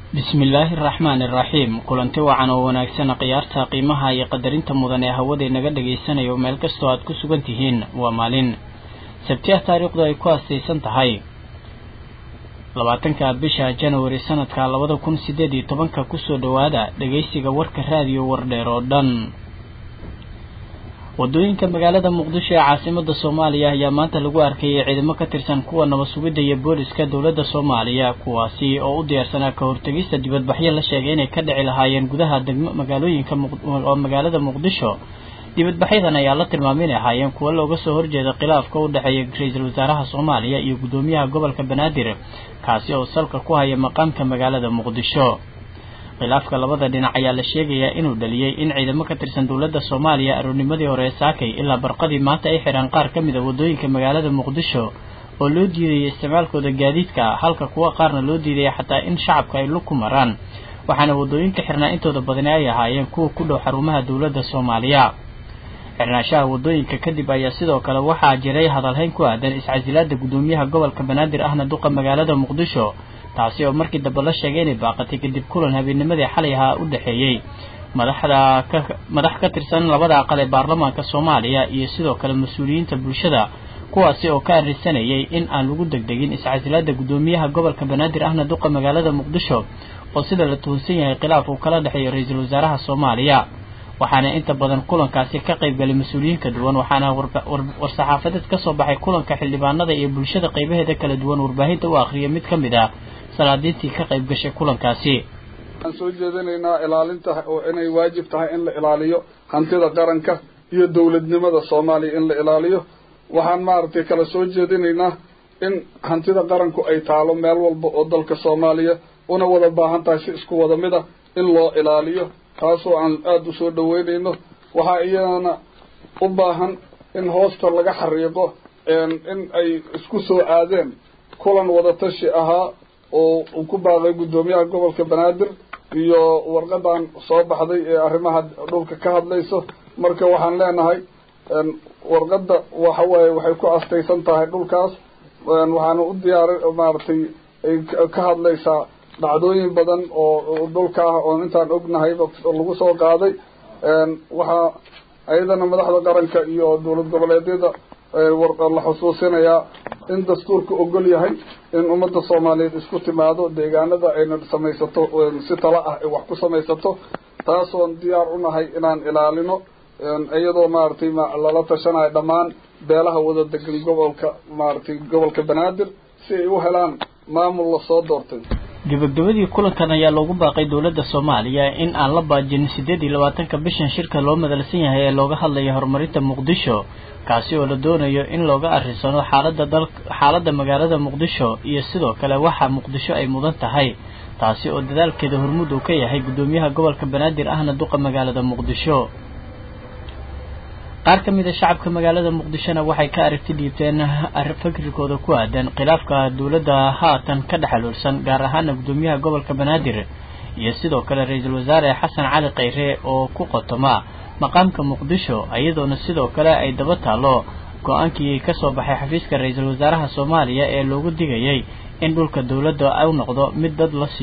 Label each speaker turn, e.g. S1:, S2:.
S1: bismillaahi araxmaani iraxiim kulanti wacan oo wanaagsan khiyaarta qiimaha iyo qadarinta mudan ee hawada naga dhagaysanayo meel kastoo aad ku sugan tihiin waa maalin sabtiah taariikhdu ay ku aastaysan tahay labaatanka bisha janawari sanadka labada kun sideed iyo tobanka kusoo dhowaada dhagaysiga warka raadiyo wardheer oo dhan wadooyinka magaalada muqdisho ee caasimada soomaaliya ayaa maanta lagu arkayay ciidamo ka tirsan kuwa nabad sugidda iyo booliska dowladda soomaaliya kuwaasi oo u diyaarsanaa ka hortegista dibadbaxyo la sheegay inay ka dhici lahaayeen gudaha degmo magaalooyinka oo magaalada muqdisho dibadbaxyadan ayaa la tilmaamay inay ahaayeen kuwo looga soo horjeeda khilaafka u dhexeeya ra-iisul wasaaraha soomaaliya iyo guddoomiyaha gobolka banaadir kaasi oo salka ku haya maqaamka magaalada muqdisho khilaafka labada dhinac ayaa la sheegayaa inuu dhaliyey in ciidamo ka tirsan dowladda soomaaliya aroornimadii hore ee saakay ilaa barqadii maanta ay xidhaan qaar ka mid a waddooyinka magaalada muqdisho oo loo diidayay isticmaalkooda gaadiidka halka kuwa qaarna loo diidaya xataa in shacabka ay lug ku maraan waxaana waddooyinka xirnaa intooda badani ay ahaayeen kuwa ku dhow xarumaha dowladda soomaaliya xirnaanshaha waddooyinka kadib ayaa sidoo kale waxaa jiray hadalhayn ku aadan iscasilaada guddoomiyaha gobolka banaadir ahna duqa magaalada muqdisho taasi oo markii dambe la sheegay inay baaqatay kadib kulan habeennimadii xalay ahaa u dhexeeyey madaxda ka madax ka tirsan labada aqal ee baarlamaanka soomaaliya iyo sidoo kale mas-uuliyiinta bulshada kuwaasi oo ka arrisanayay in aan lagu degdegin iscasilaada guddoomiyaha gobolka banaadir ahna duqa magaalada muqdisho oo sida la tuhunsan yahay khilaaf uu kala dhexeeyo ra-iisul wasaaraha soomaaliya waxaana inta badan kulankaasi ka qaybgalay mas-uuliyiin ka duwan waxaana war-saxaafadeed ka soo baxay kulanka xildhibaanada iyo bulshada qaybaheeda kala duwan warbaahinta u akhriyay mid ka mid ah salaadiintii ka qayb gashay kulankaasi
S2: waxaan soo jeedinaynaa ilaalinta oo inay waajib tahay in la ilaaliyo hantida qaranka iyo dowladnimada soomaaliya in la ilaaliyo waxaan maaragtay kala soo jeedinaynaa in hantida qaranku ay taalo meel walba oo dalka soomaaliya una wada baahan tahay si isku wada mid a in loo ilaaliyo taasoo aan aada u soo dhaweynayno waxaa iyadana u baahan in hoosta laga xariiqo in ay isku soo aadeen kulan wadatashi ahaa oo uu ku baaqay guddoomiyaha gobolka banaadir iyo warqadan soo baxday ee arrimaha dhulka ka hadlayso marka waxaan leenahay warqadda waxa waaye waxay ku astaysan tahay dhulkaas waxaana u diyaari maaragtay ay ka hadlaysaa dhacdooyin badan oo dhulka ah oon intaan ognahayba lagu soo qaaday waxaa ayadana madaxda qaranka iyo dowlad goboleedyada la xusuusinayaa in dastuurka ogol yahay in ummadda soomaaliyeed isku timaado deegaanada ayna samaysato si tala ah ay wax ku samaysato taasoon diyaar u nahay inaan ilaalino iyadoo maaragtay lala tashanayo dhammaan beelaha wada degan gobolka maaragtay gobolka banaadir si ay u helaan maamul lasoo doortay
S1: gabagabadii kulankan ayaa loogu baaqay dowladda soomaaliya in aan la baajin siddeed iyo labaatanka bishan shirka loo madalsan yahay ee looga hadlayo horumarinta muqdisho kaasi oo la doonayo in looga arrisano xaaladda dal xaaladda magaalada muqdisho iyo sidoo kale waxa muqdisho ay mudan tahay taasi oo dadaalkeeda hormuud uu ka yahay guddoomiyaha gobolka banaadir ahna duqa magaalada muqdisho qaar ka mid a shacabka magaalada muqdishona waxay ka aragti dhiibteen fikirkooda ku aadan khilaafka dowladda haatan ka dhexaluursan gaar ahaana guddoomiyaha gobolka banaadir iyo sidoo kale ra-iisul wasaare xasan cali khayre oo ku qotoma maqaamka muqdisho iyadoona sidoo kale ay daba taalo go-aankii ka soo baxay xafiiska ra-iisul wasaaraha soomaaliya ee loogu digayay in dhulka dowladda u noqdo mid dad la